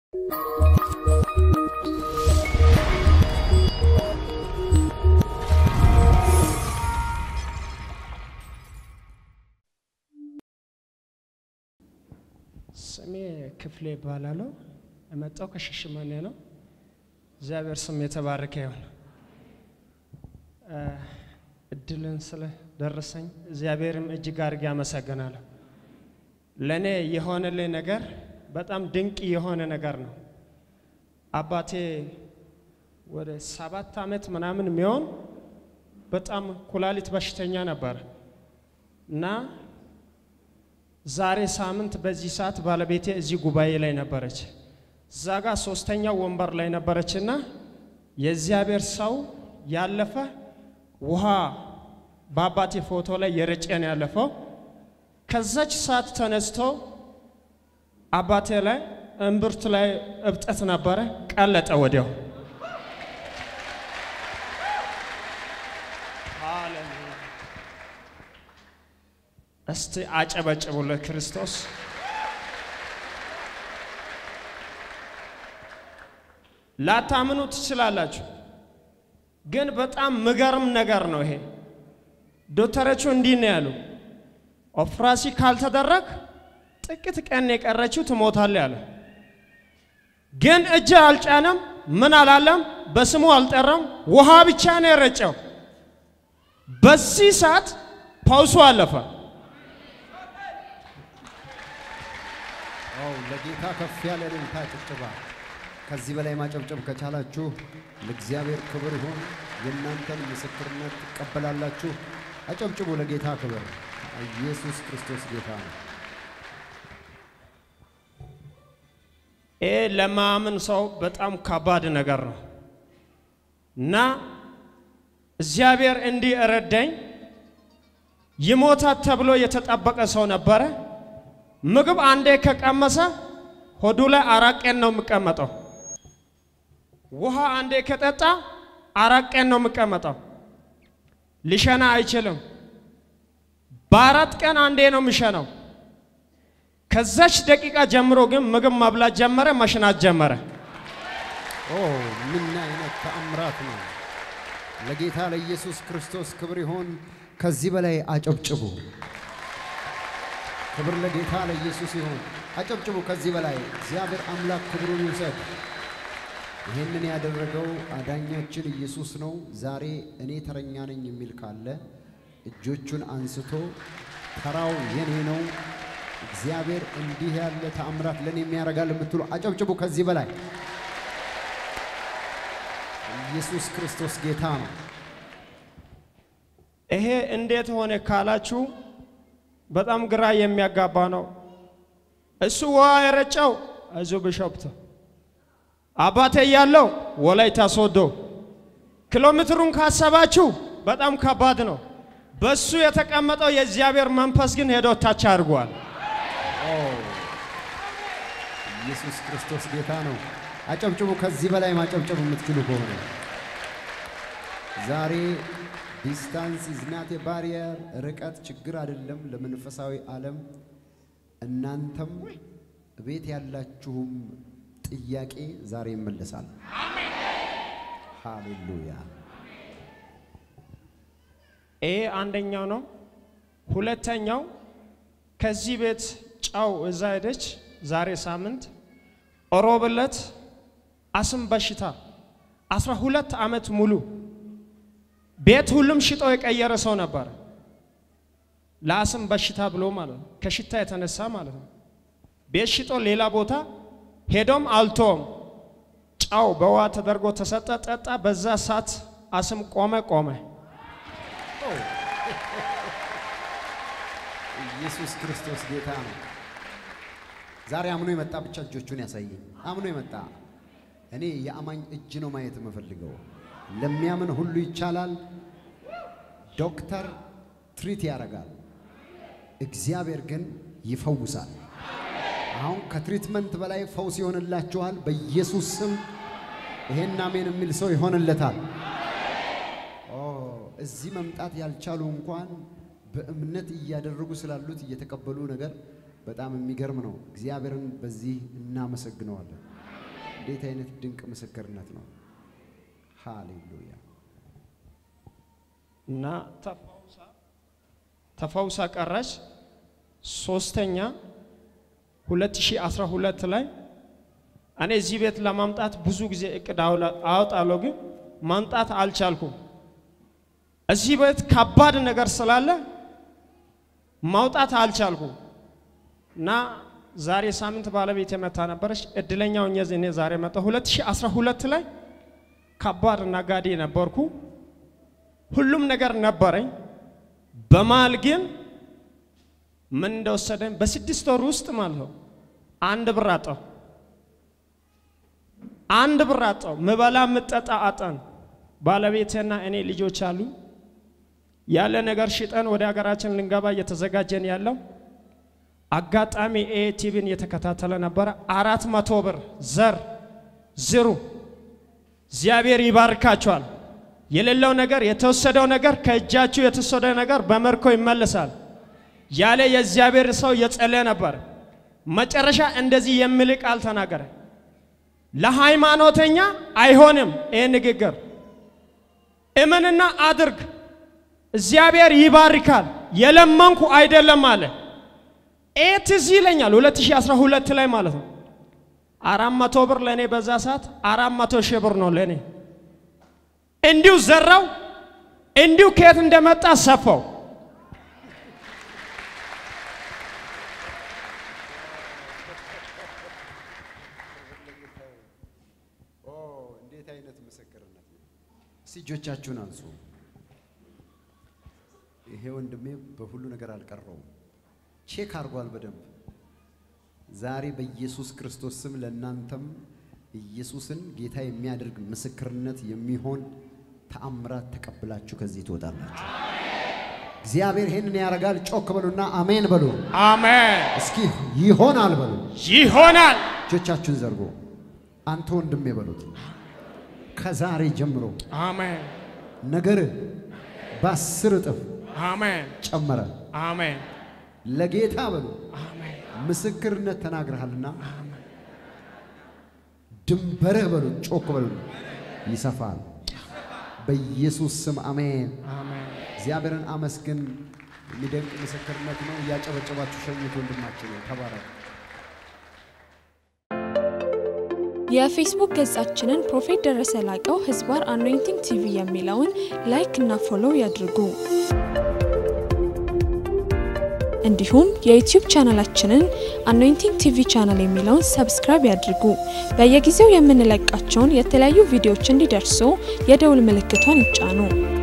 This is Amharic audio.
ስሜ ክፍሌ ይባላለሁ። የመጣው ከሽሽመኔ ነው። እግዚአብሔር ስም የተባረከ ይሁን። እድልን ስለደረሰኝ እግዚአብሔርም እጅግ አድርጌ አመሰግናለሁ። ለእኔ የሆነልኝ ነገር በጣም ድንቅ የሆነ ነገር ነው። አባቴ ወደ ሰባት ዓመት ምናምን የሚሆን በጣም ኩላሊት በሽተኛ ነበር እና ዛሬ ሳምንት በዚህ ሰዓት ባለቤቴ እዚህ ጉባኤ ላይ ነበረች። እዛ ጋር ሶስተኛው ወንበር ላይ ነበረችና የእግዚአብሔር ሰው ያለፈ ውሃ በአባቴ ፎቶ ላይ የረጨን ያለፈው ከዛች ሰዓት ተነስቶ አባቴ ላይ እምብርት ላይ እብጠት ነበረ፣ ቀለጠ ወዲያው። እስቲ አጨበጭቡ ለክርስቶስ። ላታምኑ ትችላላችሁ፣ ግን በጣም ምገርም ነገር ነው ይሄ። ዶክተሮቹ እንዲህ ነው ያሉ፣ ኦፕራሲ ካልተደረግ ጥቂት ቀን የቀረችው ትሞታለህ ያለ። ግን እጅ አልጫነም፣ ምን አላለም፣ በስሙ አልጠራም፣ ውሃ ብቻ ነው የረጨው። በዚህ ሰዓት ፓውሱ አለፈ። አው ለጌታ ከፍ ያለ እልልታ ጭብጨባ። ከዚህ በላይ ማጨብጨብ ከቻላችሁ ለእግዚአብሔር ክብር ይሁን። የእናንተን ምስክርነት ትቀበላላችሁ። አጨብጭቡ ለጌታ ክብር። ኢየሱስ ክርስቶስ ጌታ ነው። ይሄ ለማመን ሰው በጣም ከባድ ነገር ነው እና እግዚአብሔር እንዲህ እረዳኝ። ይሞታት ተብሎ የተጠበቀ ሰው ነበረ። ምግብ አንዴ ከቀመሰ ሆዱ ላይ አራት ቀን ነው የሚቀመጠው። ውሃ አንዴ ከጠጣ አራት ቀን ነው የሚቀመጠው። ሊሸና አይችልም። በአራት ቀን አንዴ ነው የሚሸነው። ከዛች ደቂቃ ጀምሮ ግን ምግብ መብላት ጀመረ፣ መሽናት ጀመረ። ኦ ምን አይነት ተአምራት ነው! ለጌታ ለኢየሱስ ክርስቶስ ክብር ይሁን። ከዚህ በላይ አጨብጭቡ። ክብር ለጌታ ለኢየሱስ ይሁን። አጨብጭቡ። ከዚህ በላይ እግዚአብሔር አምላክ ክብሩን ይውሰድ። ይህንን ያደረገው አዳኛችን ኢየሱስ ነው። ዛሬ እኔ ተረኛ ነኝ የሚል ካለ እጆቹን አንስቶ ተራው የኔ ነው፣ እግዚአብሔር እንዲህ ያለ ተአምራት ለእኔ የሚያደርጋል የምትሉ አጨብጭቡ። ከዚህ በላይ ኢየሱስ ክርስቶስ ጌታ ነው። ይሄ እንዴት ሆነ ካላችሁ በጣም ግራ የሚያጋባ ነው። እሱ ውሃ የረጨው እዚሁ ቢሾፍቱ፣ አባቴ ያለው ወላይታ ሶዶ። ኪሎ ሜትሩን ካሰባችሁ በጣም ከባድ ነው። በሱ የተቀመጠው የእግዚአብሔር መንፈስ ግን ሄዶ ታች አድርጓል። ኦ ኢየሱስ ክርስቶስ ጌታ ነው። አጨብጭቡ። ከዚህ በላይ ማጨብጨብ የምትችሉ ከሆነ ዛሬ ዲስታንስ ኢዝ ናት ኤ ባሪየር፣ ርቀት ችግር አይደለም ለመንፈሳዊ ዓለም። እናንተም ቤት ያላችሁም ጥያቄ ዛሬ ይመለሳል። ሃሌሉያ። ይሄ አንደኛው ነው። ሁለተኛው ከዚህ ቤት ጨው እዛ ሄደች። ዛሬ ሳምንት ሮብ ዕለት አስም በሽታ አስራ ሁለት ዓመት ሙሉ ቤት ሁሉም ሽጦ የቀየረ ሰው ነበር። ለአስም በሽታ ብሎ ማለት ነው፣ ከሽታ የተነሳ ማለት ነው። ቤት ሽጦ ሌላ ቦታ ሄዶም አልቶም ጨው በውሃ ተደርጎ ተሰጠ፣ ጠጣ። በዛ ሰዓት አስም ቆመ ቆመ። ኢየሱስ ክርስቶስ ጌታ ነው። ዛሬ አምኖ የመጣ ብቻ እጆቹን ያሳየኝ። አምኖ የመጣ እኔ የአማኝ እጅ ነው ማየት የምፈልገው። ለሚያምን ሁሉ ይቻላል። ዶክተር ትሪት ያደርጋል፣ እግዚአብሔር ግን ይፈውሳል። አሁን ከትሪትመንት በላይ ፈውስ ይሆንላችኋል በኢየሱስ ስም። ይሄን አሜን የሚል ሰው ይሆንለታል። ኦ እዚህ መምጣት ያልቻሉ እንኳን በእምነት እያደረጉ ስላሉት እየተቀበሉ ነገር በጣም የሚገርም ነው። እግዚአብሔርን በዚህ እናመሰግነዋለን። እንዴት አይነት ድንቅ ምስክርነት ነው! ሃሌሉያ! እና ተፈውሳ ቀረች። ሶስተኛ 2012 ላይ እኔ እዚህ ቤት ለማምጣት ብዙ ጊዜ እቅድ አወጣለሁ፣ ግን ማምጣት አልቻልኩም። እዚህ ቤት ከባድ ነገር ስላለ ማውጣት አልቻልኩም እና ዛሬ ሳምንት ባለቤት የመታ ነበረች። እድለኛው እኔ ዛሬ መጣ። 2012 ላይ ከባድ ነጋዴ ነበርኩ። ሁሉም ነገር ነበረኝ። በመሃል ግን ምን እንደወሰደኝ በስድስት ወር ውስጥ ማለት ነው አንድ ብር አጣሁ። አንድ ብር አጣሁ። ምበላ ምጠጣ አጣን። ባለቤቴና እኔ ልጆች አሉ። ያለ ነገር ሽጠን ወደ ሀገራችን ልንገባ እየተዘጋጀን ያለው አጋጣሚ ኤ ቲቪን እየተከታተለ ነበረ። አራት መቶ ብር ዘር ዝሩ፣ እግዚአብሔር ይባርካቸዋል። የሌለው ነገር የተወሰደው ነገር ከእጃችሁ የተወሰደ ነገር በመርኮ ይመለሳል ያለ የእግዚአብሔር ሰው የጸለየ ነበር። መጨረሻ እንደዚህ የሚል ቃል ተናገረ። ለሃይማኖተኛ አይሆንም ይህ ንግግር፣ እመንና አድርግ፣ እግዚአብሔር ይባርካል። የለመንኩ አይደለም አለ። ይህ ትዝ ይለኛል 2012 ላይ ማለት ነው። አራት መቶ ብር ለእኔ በዛ ሰዓት አራት መቶ ሺህ ብር ነው ለእኔ። እንዲሁ ዘራው፣ እንዲሁ ከየት እንደመጣ ሰፋው። እንዴት አይነት ምስክርነት ነው! እስቲ እጆቻችሁን አንሱ። ይሄ ወንድሜ በሁሉ ነገር አልቀረውም፣ ቼክ አድርጓል በደንብ። ዛሬ በኢየሱስ ክርስቶስ ስም ለእናንተም ኢየሱስን ጌታ የሚያደርግ ምስክርነት የሚሆን ተአምራት ተቀብላችሁ ከዚህ ትወጣላችሁ። እግዚአብሔር ይህንን ያደርጋል። ጮክ በሉና አሜን በሉ። አሜን። እስኪ ይሆናል በሉ። ይሆናል። እጆቻችሁን ዘርጎ አንተ ወንድሜ በሉት። ከዛሬ ጀምሮ አሜን። ነገር በአስር እጥፍ አሜን። ጨመረ። አሜን። ለጌታ በሉ አሜን። ምስክርነት ተናግረሃልና ድንበርህ በሉ ጮክ በሉ ይሰፋል። በኢየሱስ ስም አሜን። አሜን። እግዚአብሔርን አመስግን። የሚደንቅ ምስክርነት ነው። እያጨበጨባችሁ ሸኝት ወንድማችን ነው። ተባረክ። የፌስቡክ ገጻችንን ፕሮፌት ደረሰ ላቀው ህዝባር አኖይንቲንግ ቲቪ የሚለውን ላይክ እና ፎሎው ያድርጉ። እንዲሁም የዩቲዩብ ቻናላችንን አኖይንቲንግ ቲቪ ቻናል የሚለውን ሰብስክራይብ ያድርጉ። በየጊዜው የምንለቃቸውን የተለያዩ ቪዲዮዎች እንዲደርሱ የደውል ምልክቷን ይጫኑ።